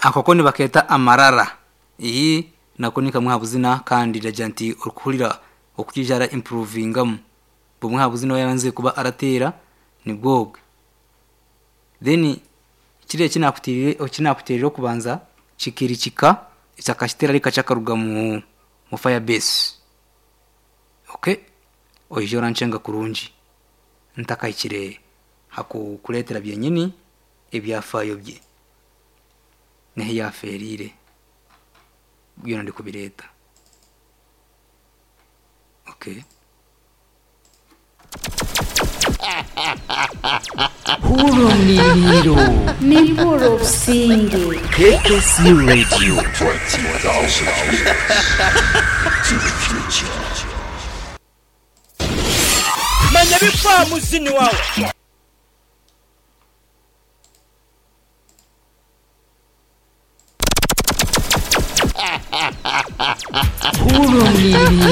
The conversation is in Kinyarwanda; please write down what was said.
ako koni baketa amarara iyi nako ni kamwe habuzina kandi iragira nti urukurira ukujijara improvingamu bumwe habuzina yaranze kuba aratera ni bwobwe then kiriya kinakutirire kinakutirire kubanza kikirikika isakashitera rika chakaruga mu mu firebase okay oyijora nshenga kurunji ntakayikire hakukuretera byenyini ibyafayo bye niho yaferire bwira ndi kubireta okay Hulumlilo Milboro Singi KKC Radio menya bikwa muzini wawe Hulumlilo